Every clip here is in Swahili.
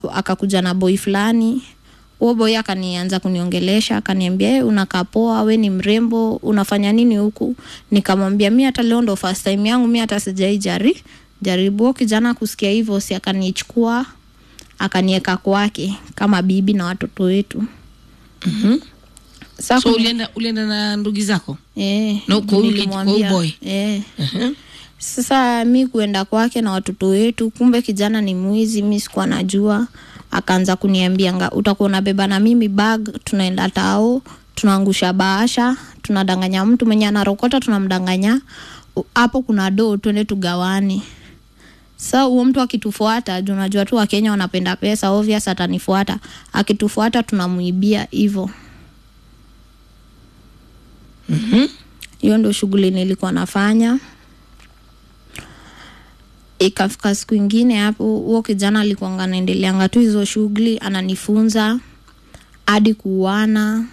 akakuja na boy fulani huo boy akanianza kuniongelesha akaniambia hey, unakaa poa we ni mrembo unafanya nini huku nikamwambia mi hata leo ndo first time yangu mi hata sijai jari jaribu Huyo kijana kusikia hivyo si akanichukua akanieka kwake kama bibi na watoto wetu Mhm. Sasa so kuni- ulienda ulienda na ndugu zako eh, Na kwa huyu kij- nilimwambia, kwa huyu boy? eh. Mhm. Sasa mi kuenda kwake na watoto wetu, kumbe kijana ni mwizi, mi sikuwa najua. Akaanza kuniambia nga utakuwa unabeba na mimi bag, tunaenda tao, tunaangusha bahasha, tunadanganya mtu mwenye anarokota, tunamdanganya U- hapo kuna doo, twende tugawane. Sa huo mtu akitufuata, juu unajua tu Wakenya wanapenda pesa, obvious atanifuata. Akitufuata tunamuibia hivyo. Mhm. hiyo ndo shughuli nilikuwa nafanya ikafika siku ingine hapo huo kijana alikuanga naendeleanga tu hizo shughuli ananifunza hadi kuuana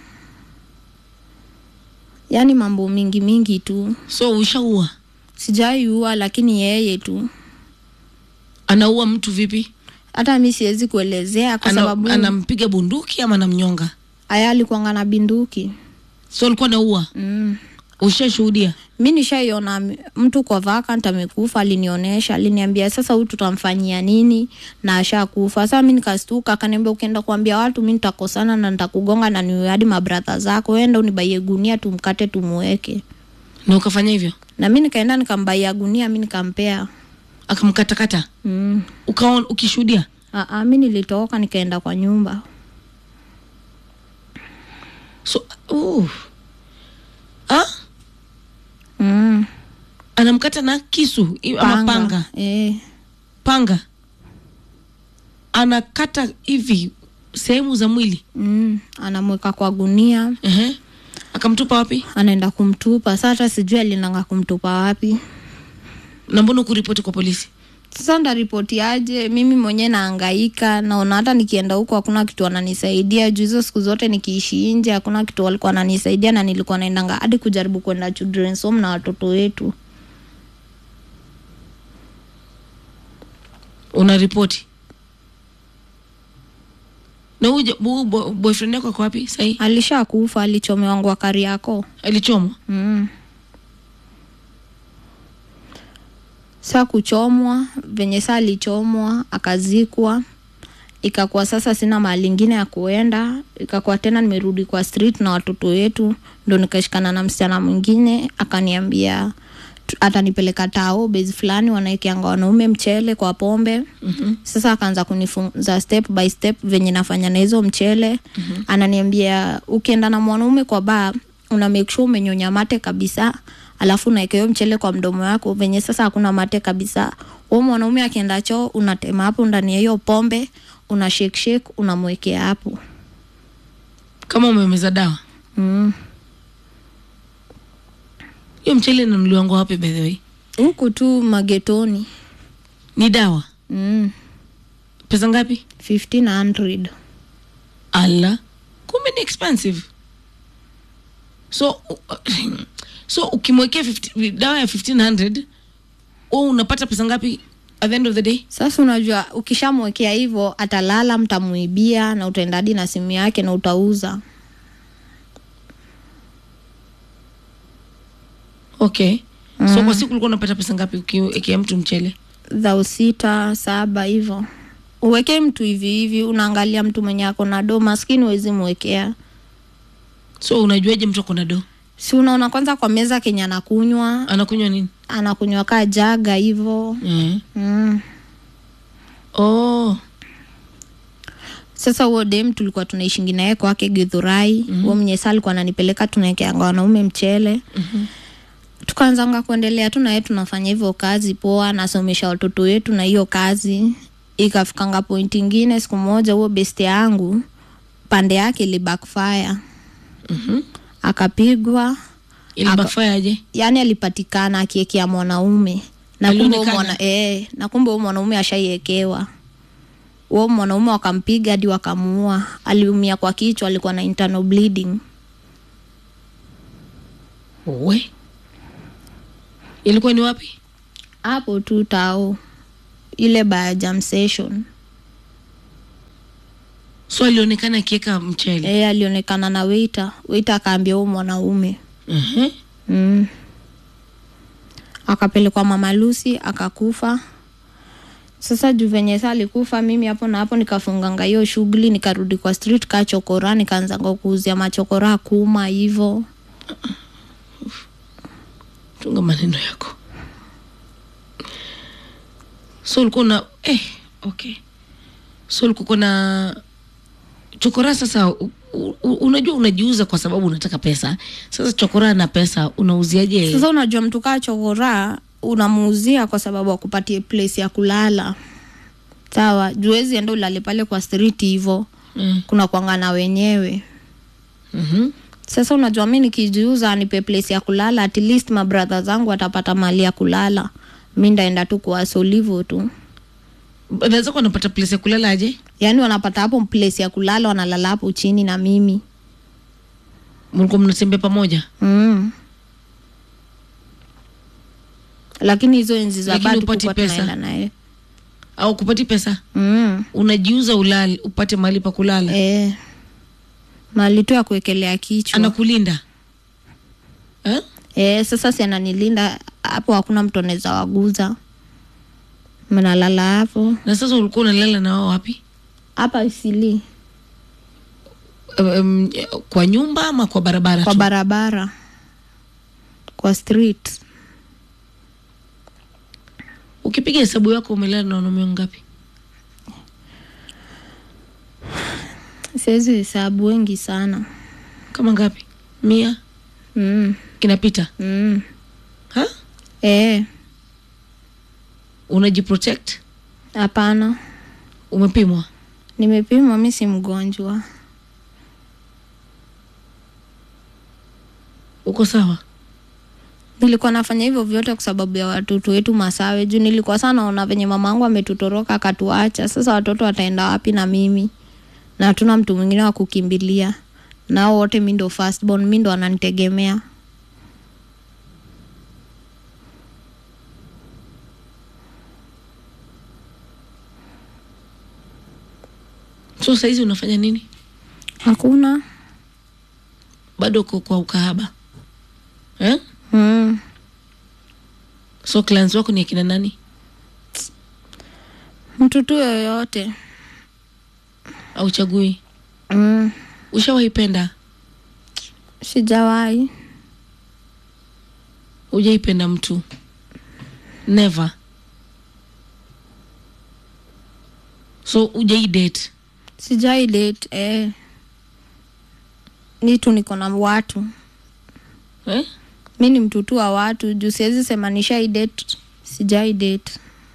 yaani mambo mingi mingi tu so ushaua sijaiua lakini yeye tu anaua mtu vipi hata mi siwezi kuelezea kwa Ana- sababu anampiga bunduki ama anamnyonga aya alikuanga na binduki so alikuwa naua mm. ushashuhudia mi nishaiona m- mtu kwa vacant amekufa alinionyesha aliniambia sasa huyu tutamfanyia nini na ashakufa sasa mi nikastuka akaniambia ukienda kuambia watu mi nitakosana na nitakugonga na niwe hadi mabradha zako enda unibaie gunia tumkate tumuweke na ukafanya hivyo na mi nikaenda nikambaia gunia mi nikampea akamkatakata mm. ukaon ukishuhudia Aa, mi nilitoka nikaenda kwa nyumba so uh. ah? mm. anamkata na kisu i- ama panga Eh. panga anakata hivi sehemu za mwili Mm. anamweka kwa gunia Ehe. akamtupa wapi anaenda kumtupa sa hata sijui alinanga kumtupa wapi na mbona kuripoti kwa polisi sasa ndaripoti aje mimi mwenyewe naangaika naona hata nikienda huko hakuna kitu ananisaidia juu hizo siku zote nikiishi nje hakuna kitu walikuwa ananisaidia na nilikuwa naendanga hadi kujaribu kwenda children's home na watoto wetu unaripoti na huyu ja- huyu bo- boyfriend yako ako wapi sahii alisha kufa alichomewangwa kari yako alichomwa mm. saa kuchomwa venye saa alichomwa akazikwa ikakuwa sasa sina mahali ingine ya kuenda ikakuwa tena nimerudi kwa street na watoto wetu ndo nikashikana na msichana mwingine akaniambia tu- atanipeleka tao base fulani wanaekeanga wanaume mchele kwa pombe Mhm. sasa akaanza kunifunza step by step venye nafanya na hizo mchele mm-hmm. ananiambia ukienda na mwanaume kwa baa una make sure umenyonya mate kabisa alafu unaeka hiyo mchele kwa mdomo wako venye sasa hakuna mate kabisa huo mwanaume akienda choo unatema hapo ndani ya hiyo pombe una shake shake unamwekea hapo kama umemeza dawa mm. hiyo mchele inanuliwango wapi by the way huku tu magetoni ni dawa mm. pesa ngapi 1500 ala kumbe ni expensive so uh, so ukimwekea 50 dawa ya 1500 u unapata pesa ngapi at the end of the day sasa unajua ukishamwekea hivyo atalala mtamuibia na utaenda hadi na simu yake na utauza okay so kwa siku ulikuwa unapata pesa ngapi ukiwekea mtu mchele dhao sita saba hivyo uwekee mtu hivi hivi unaangalia mtu mwenye ako na do maskini wezi mwekea so unajuaje mtu ako na do si unaona kwanza kwa meza kenye anakunywa anakunywa nini anakunywa kaa jaga hivo mm. mm. oh sasa huo dem tulikuwa tunaishingi naye kwake githurai huo mm-hmm. mwenye saa alikuwa ananipeleka tunaekeanga wanaume mchele Mhm. tukaanzanga kuendelea tu naye tunafanya hivyo kazi poa nasomesha watoto wetu na hiyo kazi ikafikanga point ingine siku moja huo best yangu pande yake ili backfire Mhm. akapigwa ili Aka- backfire aje yani alipatikana akiekea mwanaume na kumbe huyo Alionekana? mwana, eh, na kumbe huyo mwanaume ashaiekewa huo mwanaume wakampiga hadi wakamuua aliumia kwa kichwa alikuwa na internal bleeding we ilikuwa ni wapi hapo tu tao ile baya jam session so alionekana akiweka mchele e, alionekana na weita weita akaambia huu mwanaume Mhm. mm. akapelekwa mama Lucy akakufa sasa juu venye sa alikufa mimi hapo na hapo nikafunganga hiyo shughuli nikarudi kwa street ka chokora nikaanzanga kuuzia machokora kuma hivo tunga maneno yako so ulikuwa una eh, okay so ulikuwa na chokora sasa u, u, unajua unajiuza kwa sababu unataka pesa sasa chokora na pesa unauziaje sasa unajua mtu kaa chokora unamuuzia kwa sababu akupatie place ya kulala sawa juwezi enda ulale pale kwa street hivo mm. kuna kwangana wenyewe mm-hmm. sasa unajua mi nikijiuza nipe place ya kulala at least mabradha zangu watapata mali ya kulala mi ndaenda tu kuwasolivo tu naweza kuwa napata place ya kulala aje yaani wanapata hapo place ya kulala wanalala hapo chini na mimi mlikuwa mnatembea pamoja mm. lakini hizo enzi za Lakini bado hupati tulikuwa pesa? tunaenda naye au kupati pesa mm. unajiuza ulali upate mahali pa kulala e. mali tu ya kuwekelea kichwa anakulinda eh? e, sasa si ananilinda hapo hakuna mtu anaweza waguza mnalala hapo na sasa ulikuwa unalala na wao wapi hapa isili um, kwa nyumba ama kwa barabara kwa tu? barabara kwa street ukipiga hesabu yako umelala na wanaume ngapi siwezi hesabu wengi sana kama ngapi mia mm. kinapita Mm. ha E, unajiprotect hapana umepimwa nimepimwa mi si mgonjwa uko sawa nilikuwa nafanya hivyo vyote kwa sababu ya watoto wetu masawe juu nilikuwa sana naona venye mama angu ametutoroka akatuacha sasa watoto wataenda wapi na mimi na hatuna mtu mwingine wa kukimbilia nao wote mi ndo firstborn mi ndo wananitegemea so saizi unafanya nini hakuna bado uko kwa ukahaba eh? mm. so clients wako ni akina nani mtu tu yoyote au chagui mm. ushawaipenda sijawahi ujaipenda mtu never so ujai date sijai date eh. ni tu niko na watu eh? mi ni mtu tu wa watu juu siwezi sema nishai date sijai date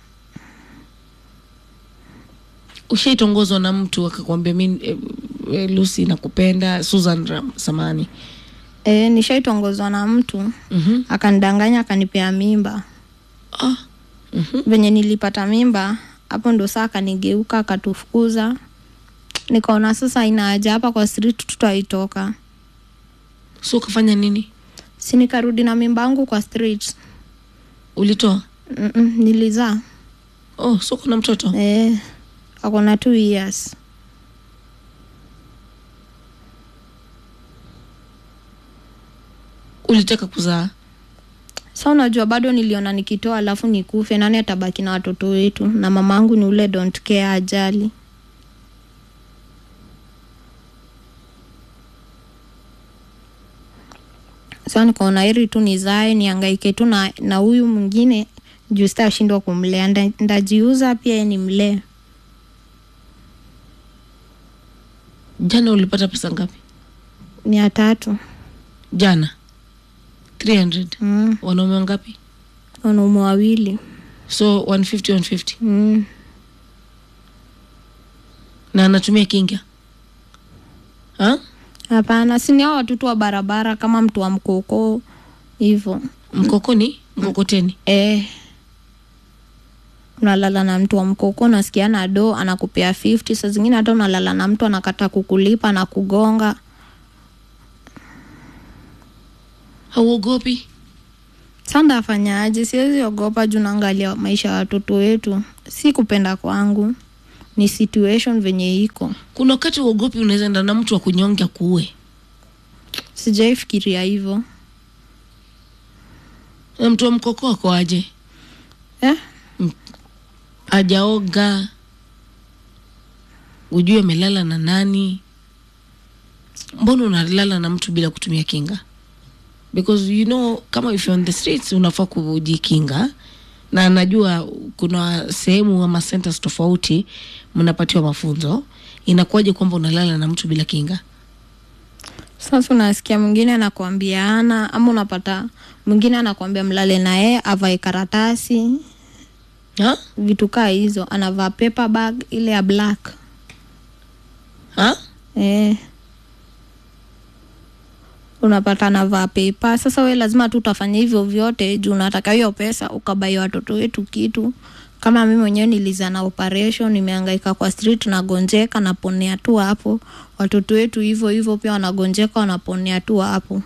ushaitongozwa na mtu akakwambia mi eh, eh, lucy nakupenda susan Ram, samani eh, nishaitongozwa na mtu mm-hmm. akanidanganya akanipea mimba ah. mm-hmm. venye nilipata mimba hapo ndo saa akanigeuka akatufukuza nikaona sasa ina haja hapa kwa street tutaitoka so ukafanya nini si nikarudi na mimba yangu kwa street ulitoa Mm-mm, nilizaa oh so kuna mtoto eh, akona two years ulitaka kuzaa sa unajua bado niliona nikitoa alafu nikufe nani atabaki na watoto wetu na mamangu ni ule don't care ajali sa nikaona heri tu nizae niangaike tu na na huyu mwingine juu sitashindwa kumlea Nda- ndajiuza pia yeye nimlee jana ulipata pesa ngapi mia tatu jana 300 mm. wanaume wangapi wanaume wawili so 150 150 mm. na anatumia kinga ha? hapana sini hao watoto wa barabara kama mtu wa mkoko hivo mkokoni mkokoteni eh, unalala na mtu wa mkoko nasikia na do anakupea 50 saa zingine hata unalala na mtu anakata kukulipa na kugonga hauogopi sa ndafanyaje siwezi ogopa juu naangalia maisha ya watoto wetu si kupenda kwangu ni situation venye iko kuna wakati uogopi unaweza enda na mtu wa kunyonga kuue sijaifikiria hivyo na mtu wa mkoko ako aje eh? ajaoga ujue amelala na nani mbona unalala na mtu bila kutumia kinga because you know kama if you're on the streets unafaa kujikinga na najua kuna sehemu ama centers tofauti mnapatiwa mafunzo inakuwaje kwamba unalala na mtu bila kinga sasa unasikia mwingine anakwambia ana ama unapata mwingine anakwambia mlale na yeye avae karatasi ha? vitu kaa hizo anavaa paper bag ile ya black Ha? eh. unapata anavaa pepa sasa we lazima tu utafanya hivyo vyote juu unataka hiyo pesa ukabai watoto wetu kitu kama mi mwenyewe niliza na operation nimeangaika kwa street nagonjeka naponea tu hapo watoto wetu hivyo hivyo pia wanagonjeka wanaponea tu hapo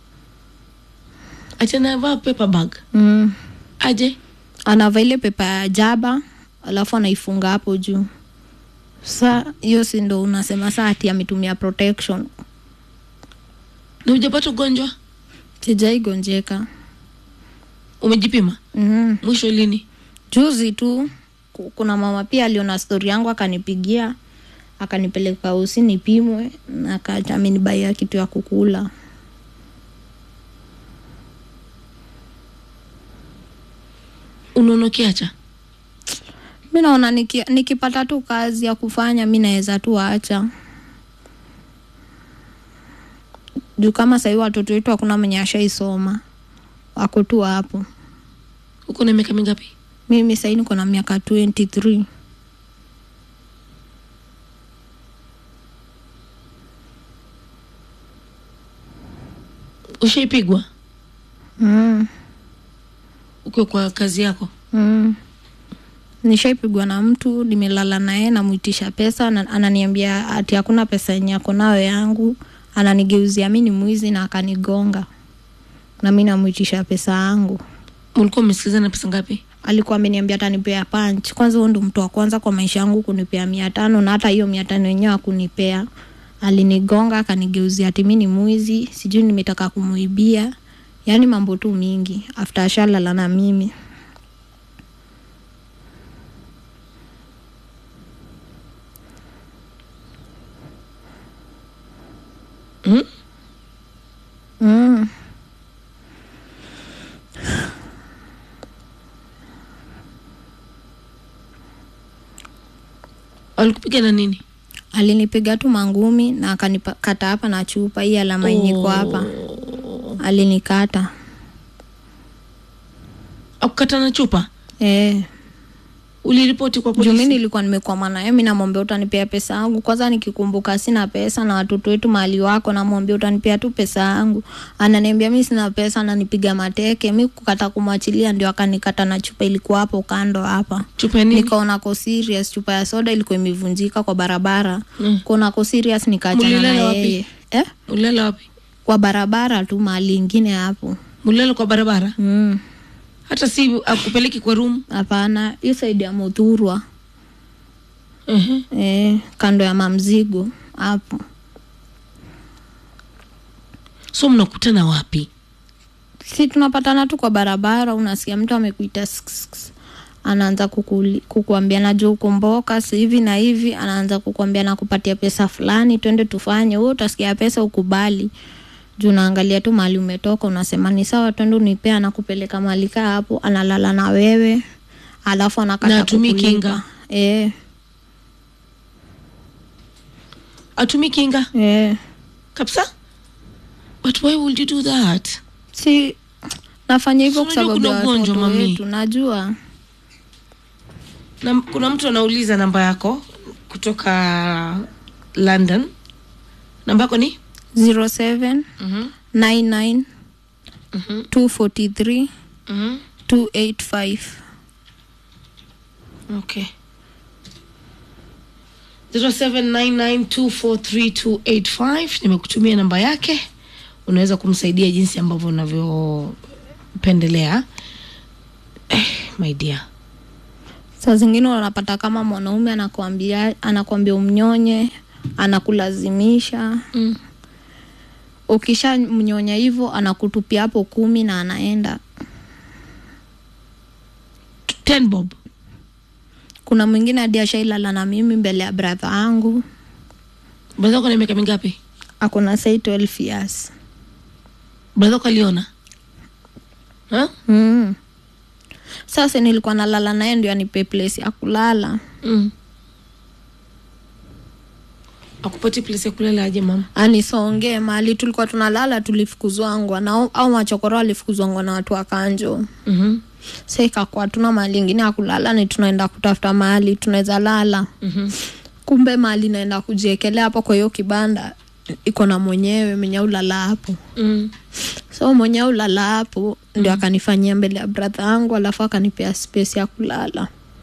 achanavaa paper bag mm. aje anavaa ile pepa ya jaba alafu anaifunga hapo juu sa hiyo si ndo unasema saa ati ametumia protection na ujapata ugonjwa sijaigonjeka umejipima mm. mwisho lini juzi tu ku- kuna mama pia aliona stori yangu akanipigia akanipeleka usi nipimwe na aka- amenibaia kitu ya kukula unaona ukiacha mi naona niki, nikipata tu kazi ya kufanya mi naweza tu acha juu kama sahii watoto wetu hakuna mwenye ashaisoma wako tu hapo uko na miaka mingapi mimi sahii niko na miaka 23 ushaipigwa mm. ukiwa kwa kazi yako Mm. nishaipigwa na mtu nimelala naye namwitisha pesa na, ananiambia ati hakuna pesa yenye ako nayo yangu ananigeuzia mi ni mwizi na akanigonga na mi namwitisha pesa yangu ulikuwa umesikizana pesa ngapi alikuwa ameniambia atanipea punch kwanza huo ndo mtu wa kwanza kwa maisha yangu kunipea mia tano na hata hiyo mia tano yenyewe akunipea alinigonga akanigeuzia ati mi ni mwizi sijui nimetaka kumuibia yaani mambo tu mingi after ashalala na mimi mm? mm. walikupiga na nini alinipiga tu mangumi na akanikata hapa na chupa hii alama yenye iko hapa alinikata akukata na chupa eh. uliripoti kwa juu mi polisi nilikuwa nimekwama naye mi namwambia utanipea pesa yangu kwanza nikikumbuka sina pesa na watoto wetu mahali wako namwambia utanipea tu pesa yangu ananiambia mi sina pesa ananipiga mateke mi kukata kumwachilia ndio akanikata na chupa ilikuwa hapo kando hapa chupa ya nini nikaona ko serious chupa ya soda ilikuwa imevunjika kwa barabara Mm. kuona ko serious nikaachana na Mulilala wapi? yeye eh? ulala wapi kwa barabara tu mahali ingine hapo mulala kwa barabara mm. hata si akupeleki kwa room hapana hiyo saidi ya muthurwa uh-huh. eh, kando ya mamzigo hapo so mnakutana wapi si tunapatana tu kwa barabara unasikia mtu amekuita sk- sk- sk. anaanza kukuli- kukuambia najua ukumboka si hivi na hivi anaanza kukuambia nakupatia pesa fulani twende tufanye huo utasikia pesa ukubali juu naangalia tu mahali umetoka unasema ni sawa twende unipea nakupeleka mahali kaa hapo analala na wewe alafu anakata Na hatumii kukulipa. kinga? eh, atumi kinga eh. kabisa but why would you do that si nafanya hivyo Si kwa unajua sababu ya kuna ugonjwa, watoto mami. wetu najua na kuna mtu anauliza namba yako kutoka london namba yako ni 07 mm-hmm. 99 Mm-hmm. 243 Mm-hmm. 285 okay 0799243285 nimekutumia namba yake unaweza kumsaidia jinsi ambavyo unavyopendelea eh, my dear saa zingine unapata kama mwanaume anakwambia anakwambia umnyonye anakulazimisha mm. ukisha mnyonya hivyo anakutupia hapo kumi na anaenda ten bob kuna mwingine hadi ashailala na mimi mbele ya bradha yangu bradha yako na miaka mingapi akona sai 12 years bradha yako aliona ha? mm. sasa nilikuwa nalala naye ndio anipe place ya kulala mm. akupati place ya kulala aje mama anisongee mahali tulikuwa tunalala tulifukuzwangwa na au machokoro alifukuzwangwa na watu wa kanjo mm-hmm. sa ikakuwa tuna mahali ingine ya kulala ni tunaenda kutafuta mahali tunaweza lala Mm-hmm. kumbe mahali naenda kujiekelea hapo kwa hiyo kibanda iko na mwenyewe mwenye ulala hapo Mm. so mwenye ulala hapo ndio akanifanyia mbele ya bradha yangu alafu akanipea space ya kulala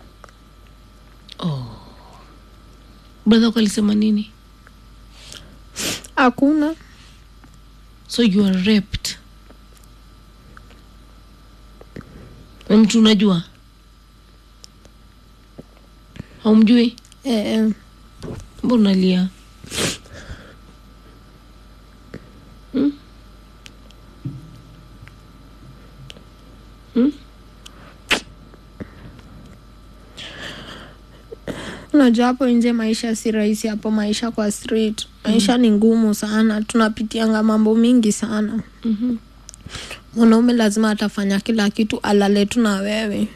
oh. bradha yako alisema nini hakuna so you are raped na mtu unajua haumjui eh, mbona unalia hmm? Hmm? unajua hapo nje maisha si rahisi hapo maisha kwa street maisha ni ngumu sana tunapitianga mambo mingi sana Mhm. mwanaume lazima atafanya kila kitu alale tu na wewe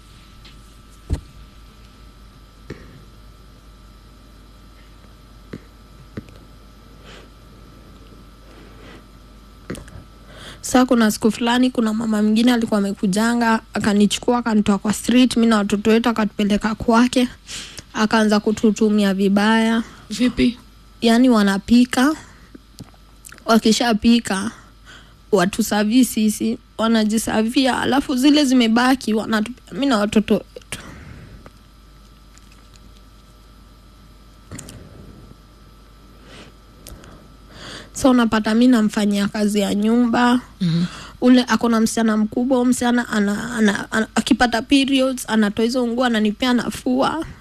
saa kuna siku fulani kuna mama mwingine alikuwa amekujanga akanichukua akanitoa kwa street mi na watoto wetu akatupeleka kwake akaanza kututumia vibaya vipi yaani wanapika wakishapika watusavii sisi wanajisavia alafu zile zimebaki wanatupia mi na watoto wetu so unapata mi namfanyia kazi ya nyumba Mhm. ule akona msichana mkubwa huyo msichana ana, ana, ana, akipata periods anatoa hizo nguo ananipea nafua